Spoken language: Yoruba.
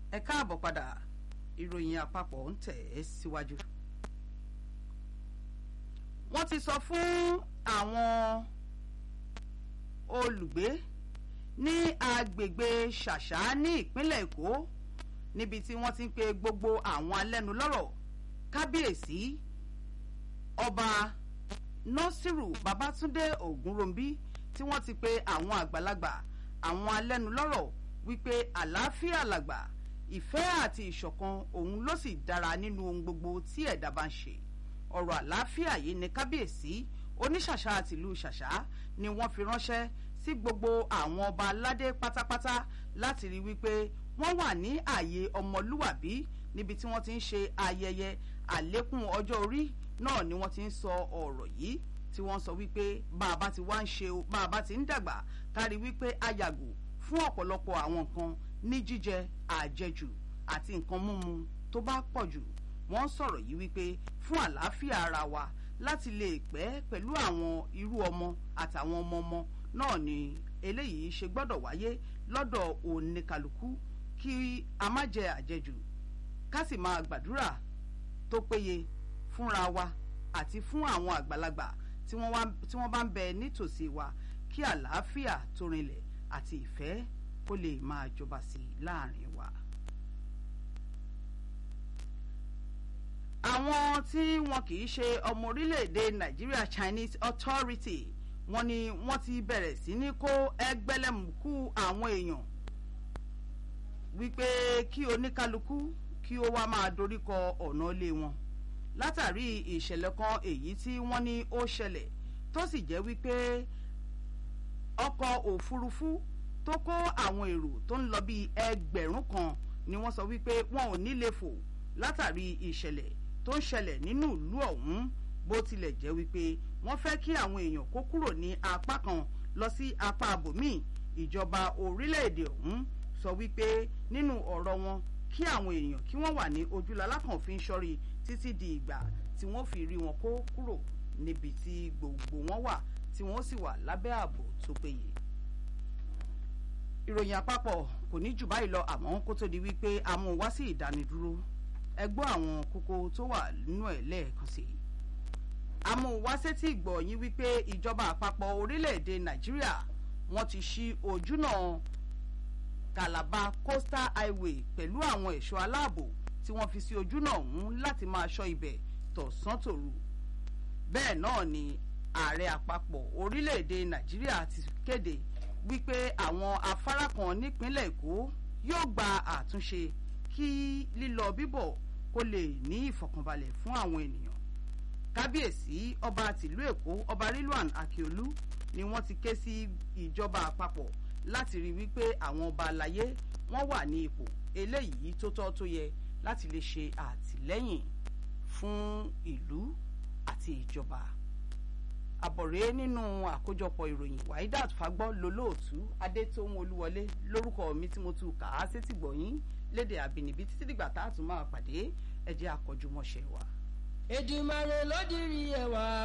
ẹ káàbọ̀ padà ìròyìn àpapọ̀ ń tẹ̀ ẹ́ síwájú. wọ́n ti sọ fún àwọn olùgbé ní agbègbè ṣàṣà ní ìpínlẹ̀ èkó níbi tí wọ́n ti ń pe gbogbo àwọn alẹ́nulọ́rọ̀ kábíyèsí ọba nasiru babatunde ogunrombi tí wọ́n ti pe àwọn àgbàlagbà àwọn alẹ́nulọ́rọ̀ wípé àlàáfíà làgbà ìfẹ́ àti ìṣọ̀kan òun ló sì dára nínú ohun gbogbo tí ẹ̀dá bá ń ṣe ọ̀rọ̀ àlàáfíà yìí ni kábíyèsí oníṣàṣà àtìlú ṣàṣà ni wọ́n fi ránṣẹ́ sí gbogbo àwọn ọba aládé pátápátá láti rí wípé wọ́n wà ní ààyè ọmọlúwàbí níbi tí wọ́n ti ń ṣe ayẹyẹ àlékún ọjọ́ orí náà ni wọ́n ti ń sọ ọ̀rọ̀ yìí tí wọ́n sọ wípé bá a bá ti wá ń ṣe bá a bá ti ń dàgbà kárí wípé a yàgò fún ọ̀pọ̀lọpọ̀ àwọn nǹkan ní jíjẹ àjẹjù àti nǹkan mímu tó bá pọ̀ jù wọ́n sọ̀rọ̀ yìí wípé fún àlàáfíà ara wa láti lè pẹ́ pẹ̀lú àwọn irú ọmọ àtàwọn ọmọ ọmọ náà ni eléyìí ṣe gbọ́dọ̀ wáyé lọ́dọ̀ oníkàlùkù kí a má jẹ àjẹjù ká sì máa gbàdúrà tó péye fúnra wa àti fún àwọn àgbàlagbà tí wọ́n bá ń bẹ nítòsí wa kí àlàáfíà tó rinlẹ̀ àti ìfẹ́ kó lè máa jọba sí i láàrin wa. àwọn tí wọn kì í ṣe ọmọ orílẹ̀-èdè Nigeria Chinese Authority wọ́n ní wọ́n ti bẹ̀rẹ̀ sí ní kó ẹgbẹ́lẹ́mùkú àwọn èèyàn wípé kí oníkálukú kí ó wá máa doríkọ ọ̀nà ilé wọn látàrí ìṣẹ̀lẹ̀ kan èyí tí wọ́n ní ó ṣẹlẹ̀ tó sì jẹ́ wípé ọkọ̀ òfurufú tó kó àwọn èrò tó ń lọ bíi ẹgbẹ̀rún kan ni wọ́n sọ wípé wọn ò ní lè fò látàrí ìṣẹ̀lẹ̀ tó ń ṣẹlẹ̀ nínú ìlú ọ̀hún bó tilẹ̀ jẹ́ wípé wọ́n fẹ́ kí àwọn èèyàn kó kúrò ní apá kan lọ sí apá abòmíì ìjọba orílẹ̀-èdè ọ̀hún sọ wípé nínú ọ̀rọ̀ wọn kí àwọn èèyàn kí wọ́n wà ní ojúlọ́lá kan fi ń ṣọ́rí títí di ìgbà tí wọ́n fi rí wọn kó kúrò níbi tí gbogbo wọn wà tí wọ́n sì wà lábẹ́ ààbò tó péye. ìròyìn àpapọ̀ kò ní jù báyìí lọ àmọ́ kó tó di wípé a mú wá sí ìdánidúró ẹ gbọ́ àwọn kókó tó wà nínú ẹ̀ lẹ́ẹ̀kan sí i. a mú wá sétí ìgbọ̀ yín wípé ìjọba àpapọ̀ orílẹ̀-èdè nàìjíríà wọ́n ti ṣí ojúnà Calabar Coastal Highway pẹ̀lú àwọn ẹ̀ṣọ́ aláàbò tí wọ́n fi sí ojúnà ọ̀hún láti máa ṣọ́ ibẹ̀ tọ̀sán tòru bẹ́ẹ̀ náà ni ààrẹ àpapọ̀ orílẹ̀-èdè nàìjíríà ti kéde wípé àwọn afárá kan nípínlẹ̀ èkó yóò gba àtúnṣe kí lílọ bíbọ̀ kó lè ní ìfọ̀kànbalẹ̀ fún àwọn ènìyàn kábíyèsí ọba tìlú èkó ọba rilwan akiolu ni wọ́n ti ké sí ìjọba àpapọ̀ láti rí wípé àwọn ọba àlàyé wọ́n wà ní ipò eléyìí tó tọ́ tó yẹ láti lè ṣe àtìlẹ́yìn fún ìlú àti ìjọba àbọ̀rẹ́ nínú àkójọpọ̀ ìròyìn waidat fagbọ́ lolóòtú adétóhun olúwọlé lórúkọ mi tí mo tún kà á sétí gbọ̀yìn lédè àbínibí títí dìgbà tá a tún máa pàdé ẹ jẹ́ àkọ́júmọ́ṣẹ́ wa. Èdùmàrè ló dirí ẹwà